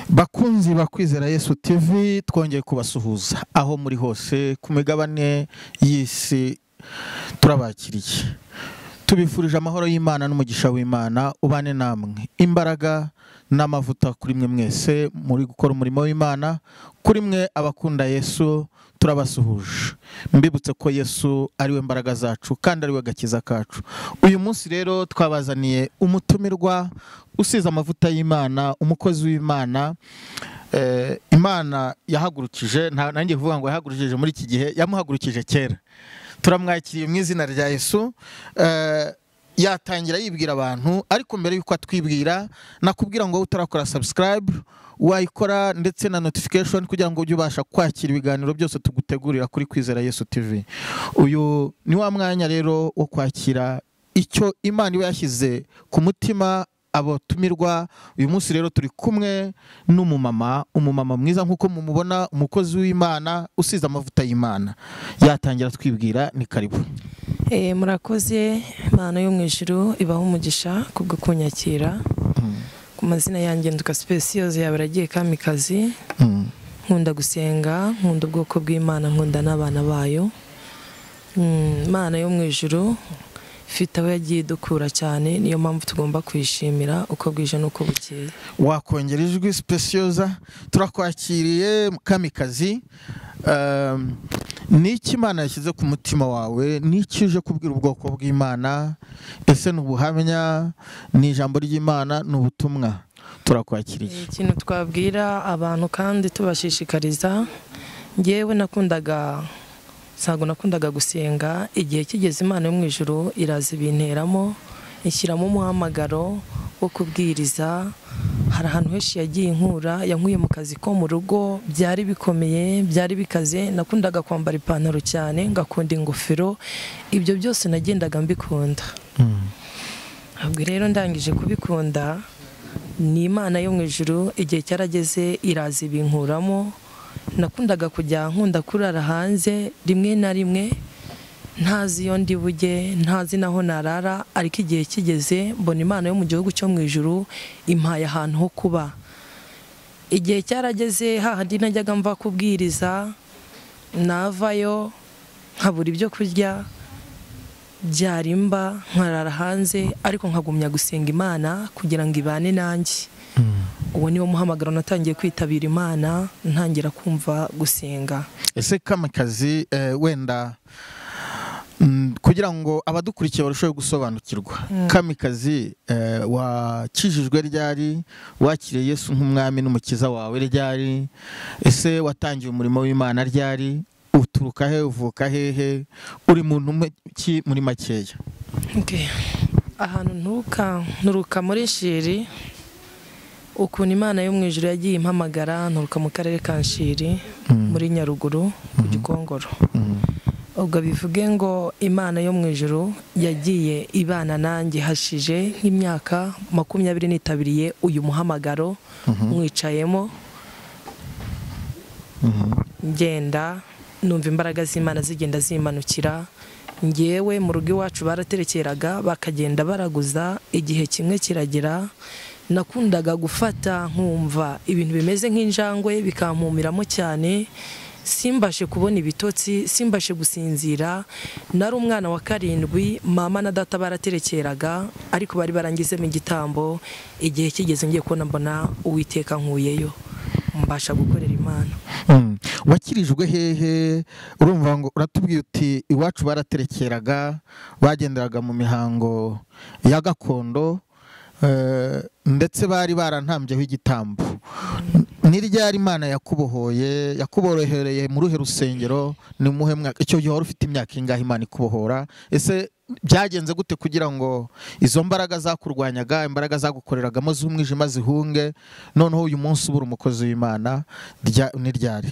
bakunzi ba kwizera yesu tv twongeye kubasuhuza aho muri hose ku migabane y'isi turabakiriye tubifurije amahoro y'imana n'umugisha w'imana ubane namwe imbaraga n'amavuta kuri mwe mwese muri gukora umurimo w'imana kuri mwe abakunda yesu turabasuhuje mbibutse ko yesu ari we mbaraga zacu kandi ari we gakiza kacu uyu munsi rero twabazaniye umutumirwa usize amavuta y'imana umukozi w'imana Eh, imana yahagurukije nta nanjye kuvuga ngo yahagurukije muri iki gihe yamuhagurukije kera turamwakiriye mu izina rya yesu Eh, yatangira yibwira abantu ariko mbere y'uko atwibwira nakubwira ngo wowe utarakora subscribe wayikora ndetse na notification kugira ngo ujye ubasha kwakira ibiganiro byose tugutegurira kuri kwizera yesu tv uyu ni wa mwanya rero wo kwakira icyo imana iba yashyize ku mutima abatumirwa uyu munsi rero turi kumwe n'umumama umumama mwiza nk'uko mumubona umukozi w'imana usize amavuta y'imana yatangira twibwira ni karibu Eh, murakoze imana yo mu ijuru ibaho umugisha kubwo kunyakira ku mazina yanjye nduka sipesi yose yaba aragiye kamikazi nkunda gusenga nkunda ubwoko bw'imana nkunda n'abana bayo Mm, imana yo mu ijuru ifite aho yagiye idukura cyane niyo mpamvu tugomba kuyishimira uko bwije n'uko bukeye wakongera ijwi sipesiyoza turakwakiriye kamikazi Um, ni iki imana yashyize ku mutima wawe ni iki uje kubwira ubwoko bw'imana ese ni ubuhamya ni ijambo ry'imana ni ubutumwa turakwakiriye Eh, ikintu twabwira abantu kandi tubashishikariza ngewe nakundaga ntabwo nakundaga gusenga igihe kigeze imana yo mu ijuru iraza ibinteramo ishyiramo umuhamagaro wo kubwiriza hari ahantu henshi yagiye inkura yankuye mu kazi ko mu rugo byari bikomeye byari bikaze nakundaga kwambara ipantaro cyane ngakunda ingofero ibyo byose nagendaga mbikunda ntabwo rero ndangije kubikunda ni imana yo mu ijuru igihe cyarageze iraza ibinkuramo nakundaga kujya nkunda kurara hanze rimwe na rimwe ntazi iyo ndi bujye ntazi n'aho narara ariko igihe kigeze mbona imana yo mu gihugu cyo mu ijuru impaye ahantu ho kuba igihe cyarageze hahandi najyaga mva kubwiriza navayo nkabura ibyo kurya byarimba nkarara hanze ariko nkagumya gusenga imana kugira ngo ibane nanjye uwo niwo muhamagaro natangiye kwitabira imana ntangira kumva gusenga ese kamikazi eh, wenda mm, kugira ngo abadukurikiye barusheho gusobanukirwa kamikazi eh, wakijijwe ryari wakiriye yesu nk'umwami n'umukiza wawe ryari ese watangiye umurimo w'imana ryari uturuka he uvuka hehe uri muntu umwe ki muri makeya Okay. ahantu nturuka nturuka muri shiri ukuntu imana yo mu ijoro yagiye impamagara nturuka mu karere ka shiri muri nyaruguru ku gikongoro ubwo bivuge ngo imana yo mu ijoro yagiye ibana nanjye hashije nk'imyaka makumyabiri nitabiriye uyu muhamagaro mwicayemo ngenda numva imbaraga z'imana zigenda zimanukira ngewe mu rugo iwacu baraterekeraga bakagenda baraguza igihe kimwe kiragera nakundaga gufata nkumva ibintu bimeze nk'injangwe bikampumiramo cyane simbashe kubona ibitotsi simbashe gusinzira nari umwana wa karindwi mama na data baraterekeraga ariko bari barangizemo igitambo igihe kigeze ngiye kubona mbona uwiteka nkuyeyo mbasha gukorera imana Mm. wakirijwe hehe urumva ngo uratubwiye uti iwacu baraterekeraga bagenderaga mu mihango ya gakondo eh, ndetse bari barantambyeho igitambo ni ryari imana yakubohoye yakuborohereye mu ruhe rusengero ni muhe mwaka icyo gihe wari ufite imyaka ingahe imana ikubohora ese byagenze gute kugira ngo izo mbaraga zakurwanyaga imbaraga zagukoreragamo z'umwijima zihunge noneho uyu munsi ubura umukozi w'imana rya- ni ryari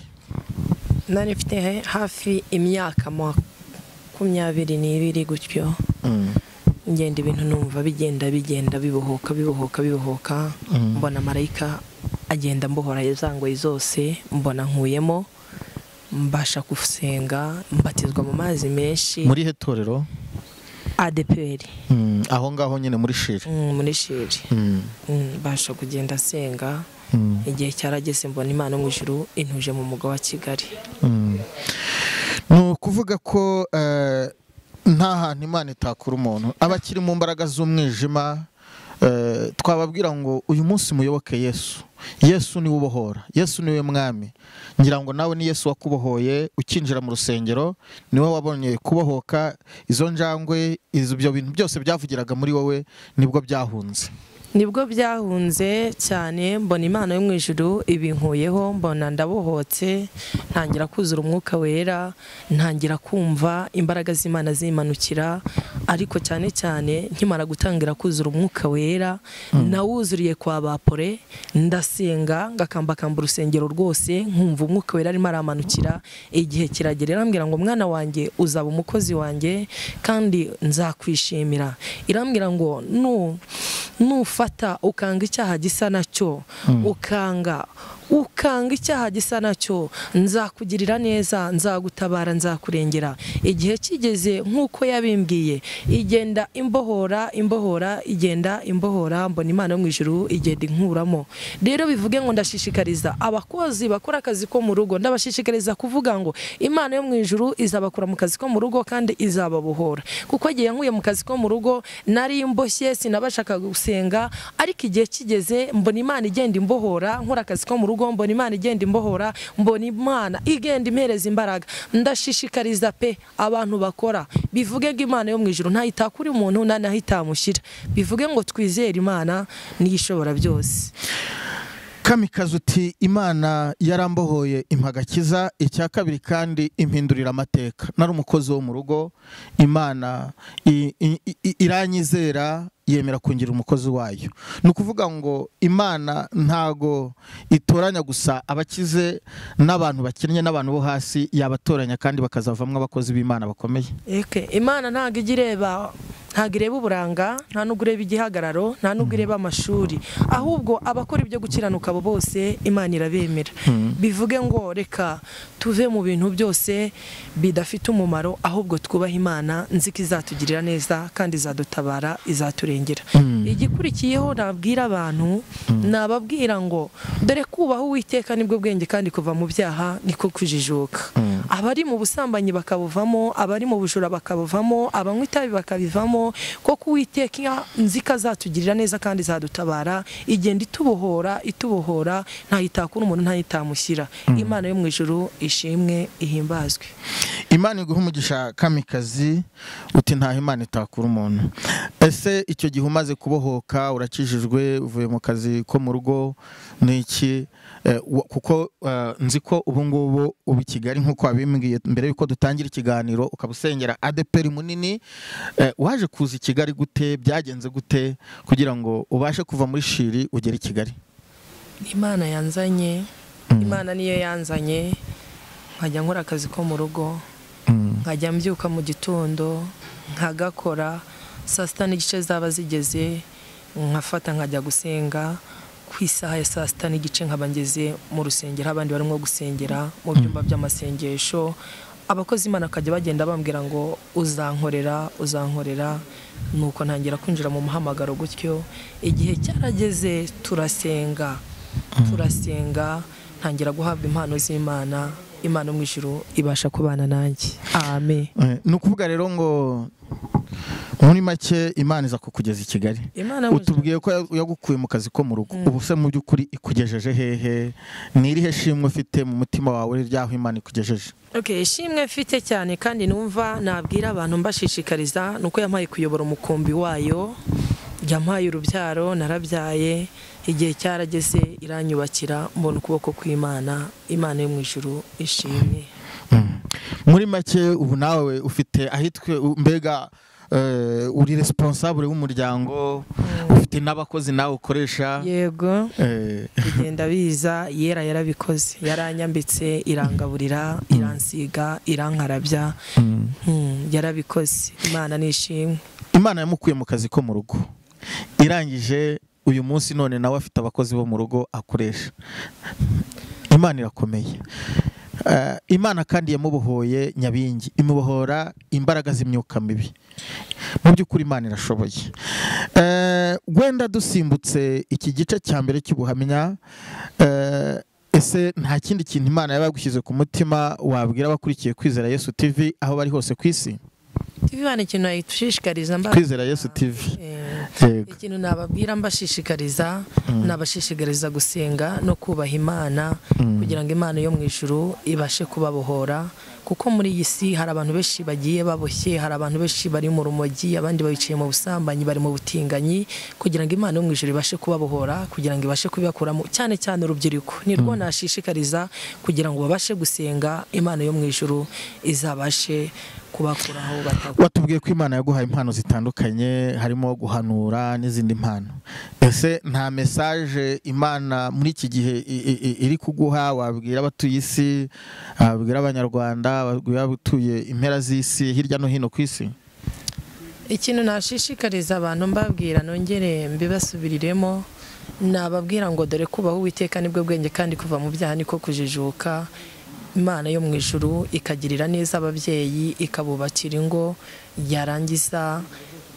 nari mfite he- hafi imyaka makumyabiri n'ibiri gutyo ngenda ibintu numva bigenda bigenda bibohoka bibohoka bibohoka mbona marayika agenda mbohora izangoyi zose mbona nkuyemo mbasha gusenga mbatizwa mu mazi menshi muri he torero adeperi Mm, aho ngaho nyine muri shiri Mm, muri shiri Mm. Mm, mbasha kugenda asenga Mm. igihe cyarageze mbona imana yo mu ijuru intuje mu mugo wa kigali Mm. ni ukuvuga ko eh, nta hantu imana itakura umuntu abakiri mu mbaraga z'umwijima eh, twababwira ngo uyu munsi muyoboke yesu yesu niwe ubohora yesu niwe mwami ngira ngo nawe ni yesu wakubohoye ukinjira mu rusengero niwe wabonye kubohoka izo njangwe izo- ibyo bintu byose byavugiraga muri wowe nibwo byahunze nibwo byahunze cyane mbona imana yo mu ijuru ibinkuyeho mbona ndabohotse ntangira kuzura umwuka wera ntangira kumva imbaraga z'imana zimanukira ariko cyane cyane nkimara gutangira kuzura umwuka wera nawuzuriye kwa bapore ndasenga ngakambakamba urusengero rwose nkumva umwuka wera arimo aramanukira igihe kiragera irambwira ngo mwana wanjye uzaba umukozi wanjye kandi nzakwishimira irambwira ngo nu nufata ukanga icyaha gisa nacyo ukanga ukanga icyaha gisa nacyo nzakugirira neza nzagutabara nzakurengera igihe kigeze nk'uko yabimbwiye igenda imbohora imbohora igenda imbohora mbona imana yo mu ijuru igenda inkuramo rero bivuge ngo ndashishikariza abakozi bakora akazi ko mu rugo ndabashishikariza kuvuga ngo imana yo mu ijuru izabakura mu kazi ko mu rugo kandi izababohora kuko igihe nkuye mu kazi ko mu rugo nari mboshye sinabashaka gusenga ariko igihe kigeze mbona imana igenda imbohora nkora akazi ko mu rugo mbona imana igenda imbohora mbona imana igenda impereza imbaraga ndashishikariza pe abantu bakora bivuge ngo imana yo mu ijuru ntaho itakura umuntu nta naho itamushyira bivuge ngo twizere imana niyo ishobora byose kamikazi uti imana yarambohoye impagakiza icya kabiri kandi impindurira amateka nari umukozi wo mu rugo imana i- i- i- iranyizera yemera kungira umukozi wayo ni ukuvuga ngo imana ntago itoranya gusa abakize n'abantu bakennye n'abantu bo hasi yabatoranya kandi bakazavamo abakozi b'imana bakomeye Eke, imana ntabwo ijya ireba ntabwo ireba uburanga nta n'ubwo ireba igihagararo nta n'ubwo ireba amashuri ahubwo abakora ibyo gukiranuka abo bose imana irabemera bivuge ngo reka tuve mu bintu byose bidafite umumaro ahubwo twubahe imana nzi ko izatugirira neza kandi izadutabara izaturengera igikurikiyeho nabwira abantu nababwira ngo dore kubaha uwiteka nibwo bwenge kandi kuva mu byaha niko kujijuka abari mu busambanyi bakabuvamo abari mu bujura bakabuvamo abanywa itabi bakabivamo kuko uwiteka nzi ko azatugirira neza kandi izadutabara igenda itubohora itubohora ntayitakura umuntu ntayitamushyira imana yo mu ijuru ishimwe ihimbazwe imana iguha umugisha kamikazi uti ntaho imana itakura umuntu ese icyo gihe umaze kubohoka urakijijwe uvuye mu kazi ko mu rugo ni iki Eh, wa- kuko eh, nzi ko ubu ngubu uba i kigali nk'uko wabimbwiye mbere y'uko dutangira ikiganiro ukaba usengera adeperi munini Eh, waje kuza i kigali gute byagenze gute kugira ngo ubashe kuva muri shiri ugere i kigali imana yanzanye imana niyo yanzanye nkajya nkora akazi ko mu rugo nkajya mbyuka mu gitondo nkagakora saa sita n'igice zaba zigeze nkafata nkajya gusenga ku isaha ya saa sita n'igice nkaba ngeze mu rusengero abandi barimo gusengera mu byumba by'amasengesho abakozi imana bakajya bagenda bambwira ngo uzankorera uzankorera nuko ntangira kwinjira mu muhamagaro gutyo igihe cyarageze turasenga turasenga ntangira guhabwa impano z'imana imana yo mu ijuru ibasha kubana nanjye amen Eh, ni ukuvuga rero ngo muri make imana iza kukugeza i kigali imana yo mu ijuru- utubwiye ko ya- yagukuye mu kazi ko mu rugo ubu se mu by'ukuri ikugejeje hehe ni irihe shimwe ufite mu mutima wawe ry'aho imana ikugejeje Okay, ishimwe mfite cyane kandi numva nabwira abantu mbashishikariza nuko yampaye kuyobora umukumbi wayo yampaye urubyaro narabyaye igihe cyarageze iranyubakira mbona ukuboko kw'imana imana yo mu ijuru ishimwe muri make ubu nawe ufite ahitwe u- mbega eh, uri responsable w'umuryango ufite n'abakozi nawe ukoresha yego eh, bigenda biza yera yarabikoze yaranyambitse irangaburira iransiga irankarabya Mm, yarabikoze imana nishimwe imana yamukuye mu kazi ko mu rugo irangije uyu munsi none nawe afite abakozi bo mu rugo akoresha imana irakomeye Eh, imana kandi yamubohoye nyabingi imubohora imbaraga z'imyuka mibi mu by'ukuri imana irashoboye Eh, wenda dusimbutse iki gice cya mbere cy'ubuhamya eh, ese nta kindi kintu imana yabagushyize ku mutima wabwira abakurikiye kwizera yesu tv aho bari hose ku isi TV bana ikintu yadushishikariza kwizera yesu tv Eh, Yego. ikintu nababwira mbashishikariza nabashishikariza gusenga no kubaha imana kugira ngo imana yo mu ijuru ibashe kubabohora kuko muri iyi si hari abantu benshi bagiye baboshye hari abantu benshi bari mu rumogi abandi bicaye mu busambanyi bari mu butinganyi kugira ngo imana yo mu ijuru ibashe kubabohora kugira ngo ibashe kubibakuramo cyane cyane urubyiruko nirwo nashishikariza kugira ngo babashe gusenga imana yo mu ijuru izabashe kubakuraho batagwa watubwiye ko imana yaguhaye impano zitandukanye harimo guhanura n'izindi mpano ese nta mesaje imana muri iki gihe i- i- i- iri kuguha wabwira abatuye isi wabwira abanyarwanda wabwira abatuye impera z'isi hirya no hino ku isi ikintu nashishikariza abantu mbabwira nongere mbibasubiriremo nababwira ngo dore kubaho uwiteka nibwo bwenge kandi kuva mu byaha niko kujijuka imana yo mu ijuru ikagirira neza ababyeyi ikabubakira ingo yarangiza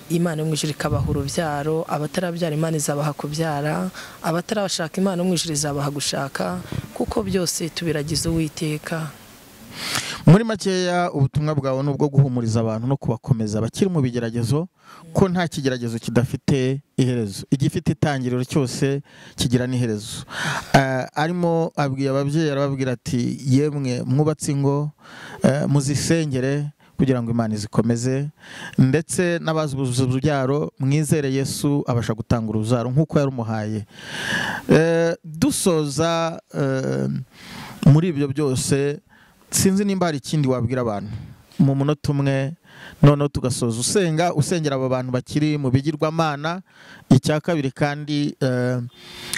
imana yo mu ijuru ikabaha urubyaro abatarabyara imana izabaha kubyara abatarashaka imana yo mu ijuru izabaha gushaka kuko byose tubiragize uwiteka muri makeya ubutumwa bwawe ni ubwo guhumuriza abantu no kubakomeza bakiri mu bigeragezo ko nta kigeragezo kidafite iherezo igifite itangiriro cyose kigira n'iherezo Eh, arimo abwiye ababyeyi arababwira ati yemwe mwubatse ingo eh, muzisengere kugira ngo imana izikomeze ndetse n'abazi urubyaro mwizere yesu abasha gutanga urubyaro nk'uko yarumuhaye Eh, dusoza eh, muri ibyo byose sinzi nimba hari ikindi wabwira abantu mu munota umwe noneho tugasoza usenga usengera aba bantu bakiri mu bigirwamana icya kabiri kandi eh,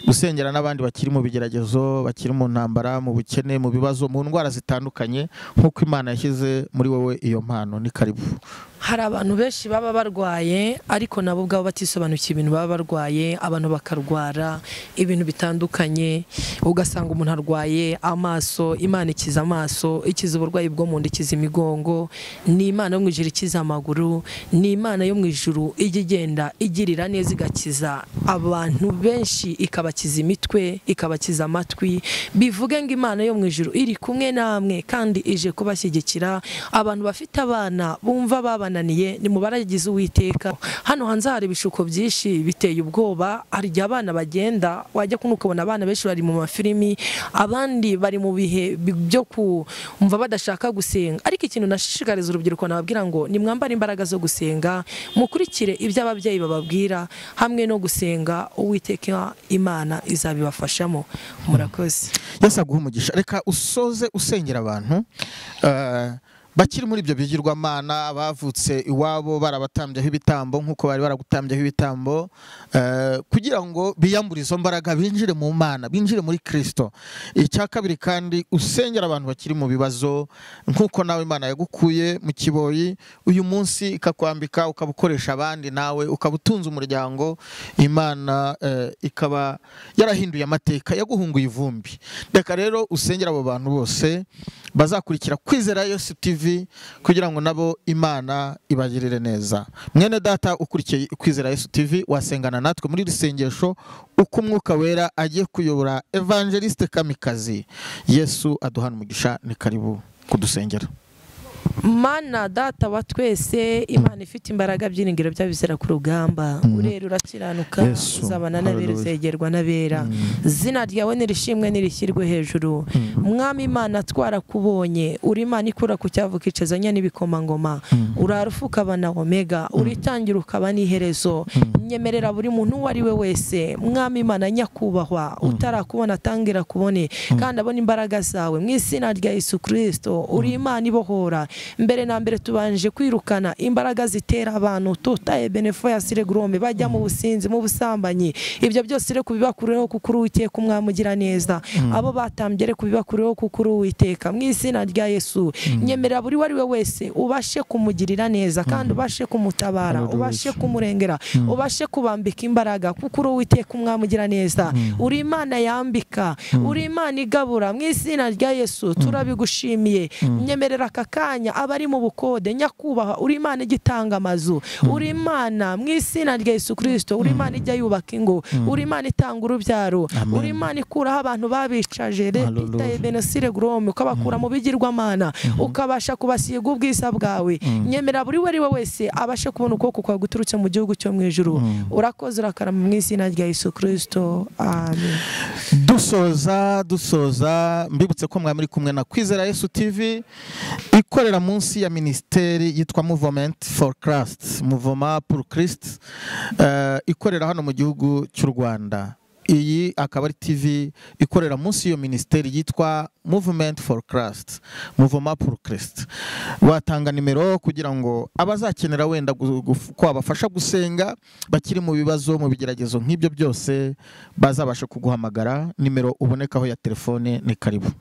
usengera n'abandi bakiri mu bigeragezo bakiri mu ntambara mu bukene mu bibazo mu ndwara zitandukanye nk'uko imana yashyize muri wowe iyo mpano ni karibu hari abantu benshi baba barwaye ariko nabo ubwabo batisobanukiye ibintu baba barwaye abantu bakarwara ibintu bitandukanye ugasanga umuntu arwaye amaso imana ikiza amaso ikiza uburwayi bwo mu nda ikiza imigongo ni imana yo mu ijuru ikiza amaguru ni imana yo mu ijuru ijya igenda igirira neza igakiza abantu benshi ikabakiza imitwe ikabakiza amatwi bivuge ngo imana yo mu ijuru iri kumwe namwe kandi ije kubashyigikira abantu bafite abana bumva babananiye ni mu baragize uwiteka hano hanze hari ibishuko byinshi biteye ubwoba hari igihe abana bagenda wajya kuno ukabona abana benshi bari mu mafilimi abandi bari mu bihe bi- byo kumva badashaka gusenga ariko ikintu nashishikariza urubyiruko nababwira ngo nimwambare imbaraga zo gusenga mukurikire ibyo ababyeyi bababwira hamwe no gusenga uwiteka imana izabibafashamo murakoze yesu aguha umugisha reka usoze usengera abantu eh, bakiri muri ibyo bigirwamana bavutse iwabo barabatambyeho ibitambo nk'uko bari baragutambyeho ibitambo eh, kugira ngo biyambure izo mbaraga binjire mu mana binjire muri kirisito icya kabiri kandi usengera abantu bakiri mu bibazo nk'uko nawe imana yagukuye mu kiboyi uyu munsi ikakwambika ukaba ukoresha abandi nawe ukaba utunze umuryango imana eh, ikaba yarahinduye amateka yaguhunguye ivumbi reka rero usengera abo bantu bose bazakurikira kwizera yesu tv kugira ngo nabo imana ibagirire neza mwene data ukurikiye kwizera yesu tv wasengana natwe muri iri sengesho uko umwuka wera agiye kuyobora evangeliste kamikazi yesu aduhana umugisha ni karibu kudusengera mana data wa twese imana ifite imbaraga byiringiro byayo bizera ku rugamba urera urakiranuka Yesu, uzabana n'abera hallelujah. uzegerwa n'abera zina ryawe nirishimwe nirishyirwe hejuru mwami imana twarakubonye uri imana ikura ku cyavuka icezanya n'ibikomangoma urara ufukaba na omega uritangira ukaba n'iherezo nyemerera buri muntu uwo ari we wese mwami imana nyakubahwa utarakubona atangira kubone kandi abona imbaraga zawe mu izina rya yesu kirisito uri imana ibohora mbere na mbere tubanje kwirukana imbaraga zitera abantu totaye benefo ya sire grome bajya mu businzi mu busambanyi ibyo byose rero kubibakureho kuko uri uwiteka umwamugira neza abo batambye rero kubibakureho kuko uri uwiteka mu izina rya yesu nyemerera buri uwo ari we wese ubashe kumugirira neza kandi ubashe kumutabara ubashe kumurengera ubashe kubambika imbaraga kuko uri uwiteka umwamugira neza uri imana yambika uri imana igabura mu izina rya yesu turabigushimiye nyemerera aka kanya abari mu bukode nyakubahwa uri imana igitanga amazu uri imana mu izina rya yesu kirisito uri imana ijya yubaka ingo uri imana itanga urubyaro Amen. uri imana ikuraho abantu babicaje repita Hallelujah. ebenesire gorome ukabakura mu bigirwamana ukabasha kubasiga ubwiza bwawe nyemera buri we ari we wese abashe kubona ukuboko kwawe guturutse mu gihugu cyo mu ijuru urakoze urakarama mu izina rya yesu kirisito amen dusoza dusoza mbibutse ko mwari muri kumwe na kwizera yesu tv ikorera munsi ya minisiteri yitwa movement for christ muvoma pour christ eh, ikorera hano mu gihugu cy'u rwanda iyi akaba ari tv ikorera munsi y'iyo minisiteri yitwa movement for christ muvoma pour christ watanga nimero kugira ngo abazakenera wenda gu- gu- ko wabafasha gusenga bakiri mu bibazo mu bigeragezo nk'ibyo byose bazabasha kuguhamagara nimero ubonekaho ya telefone ni karibu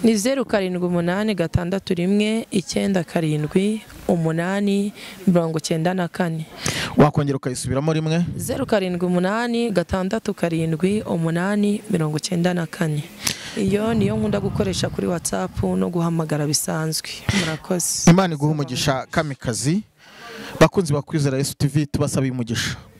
ni zeru karindwi umunani gatandatu rimwe icyenda karindwi umunani mirongo cyenda na kane wakongera ukayisubiramo rimwe zeru karindwi umunani gatandatu karindwi umunani mirongo cyenda na kane iyo niyo nkunda gukoresha kuri watsapu no guhamagara bisanzwe murakoze imana iguha umugisha kamikazi bakunzi ba kwizera yesu tv tubasaba umugisha